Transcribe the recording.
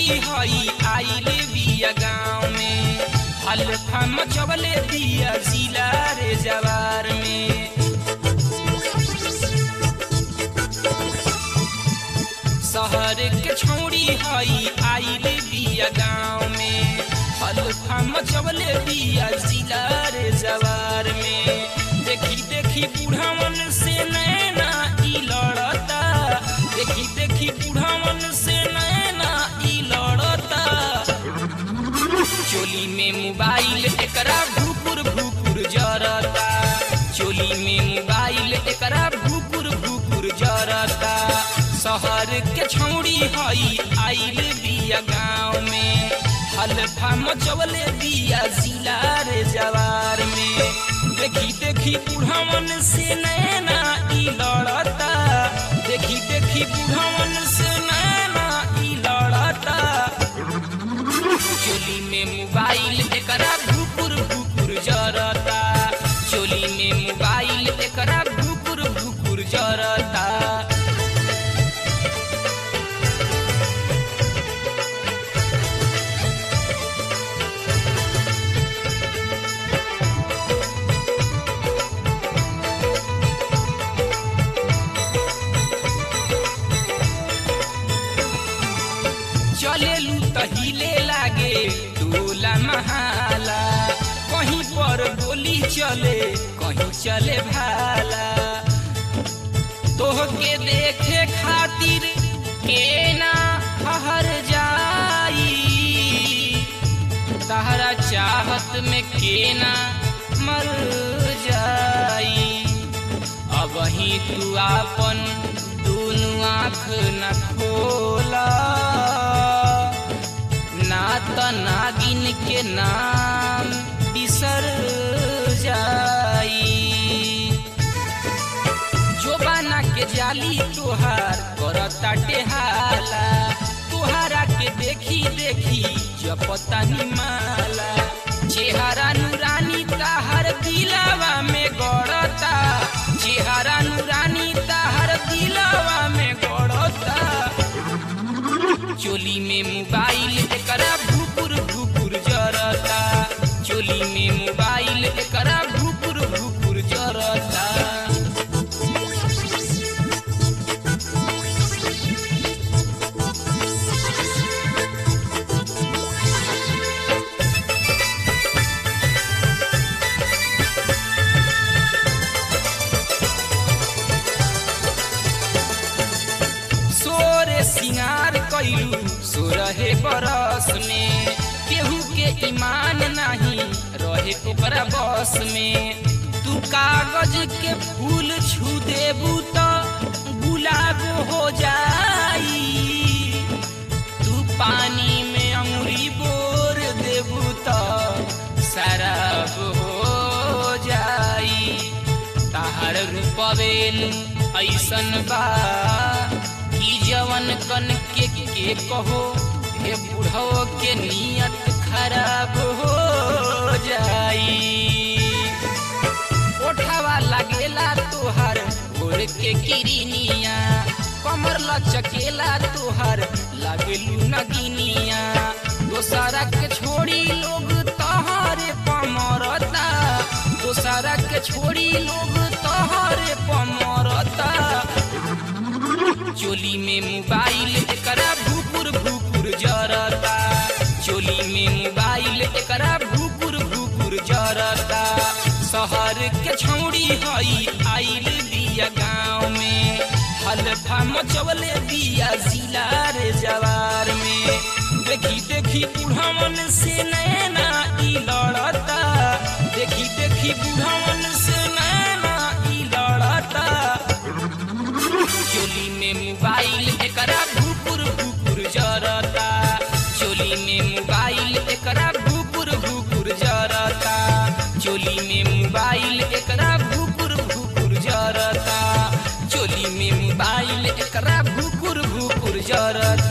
छौड़ी हई आइले बिया गाँव में हल्फा मचवले दिया जिला रे जवार में शहर के छौड़ी हई आइले बिया गाँव में हल्फा मचवले बिया जिला रे जवार में देखी देखी बूढ़ावन से नैना ई लड़ता देखी देखी बूढ़ावन से नैना ई लड़ता चोली में मोबाइल एकरा भूकुर भूकुर जरता चोली में मोबाइल एकरा भूकुर भूकुर जरता शहर के छौड़ी हई आइल बिया गाँव में हल्फा मचवले बिया जिला रे जवार में देखी देखी बूढ़ावन से नैना ई लड़ता देखी देखी बूढ़ावन से नैना ई लड़ता चोली में मोबाइल एकरा भूकुर भूकुर जरता चोली में मोबाइल एकरा भूकुर भूकुर जरता चलेलू तहिले लागे टोला महाला कहीं पर गोली चले कहीं चले भाला तोहके देखे खातिर के ना हर जाई तहरा चाहत में के ना मर जाई अब ही तू आपन दुनु आँख न खोला ना त नागिन के नाम बिसर जाई जोबाना के जाली तोहार करता टेहाला तोहारा के देखी देखी जपता माला चेहरा नूरानी ताहर दिलावा में गड़ता चेहरा नूरानी ताहर दिलावा में गड़ता चोली में मोबाइल एकरा भूकुर भूकुर जरता चोली में मोबाइल एकरा भूकुर भूकुर जरता सोरे सिंगार कैलू सोरहे बरस में केहू के ईमान नहीं रहे ओकरा बस में तू कागज के फूल छू देबू तो गुलाब हो जाई तू पानी में अंगुरी बोर देबू तो शराब हो जाई ताहर रूपवेल ऐसन बा कि जवन कन के के कहो हे बुढ़ो के नियत खराब हो जाई ओठवा लगेला तोहर भोर के किरनिया कमर लचकेला तोहर लगलू नगिनिया दोसरा के छोड़ी लोग तोहरे पमरता दोसरा के छोड़ी लोग तोहरे पमरता चोली में मोबाइल एकरा भूकुर भूकुर जरता चोली में मोबाइल एकरा भूकुर भूकुर जरता शहर के छौड़ी हई आइल बिया गाँव में हल्फा मचवले बिया जिला रे जवार में देखी देखी बूढ़ावन से नैना ई लड़ता देखी देखी बूढ़ावन से नैना ई लड़ता चोली में मोबाइल एकरा भूकुर भूकुर जरता चोली में मोबाइल एकरा भूकुर भूकुर जरता चोली में मोबाइल एकरा भूकुर भूकुर जरता चोली में मोबाइल एकरा भूकुर भूकुर जरता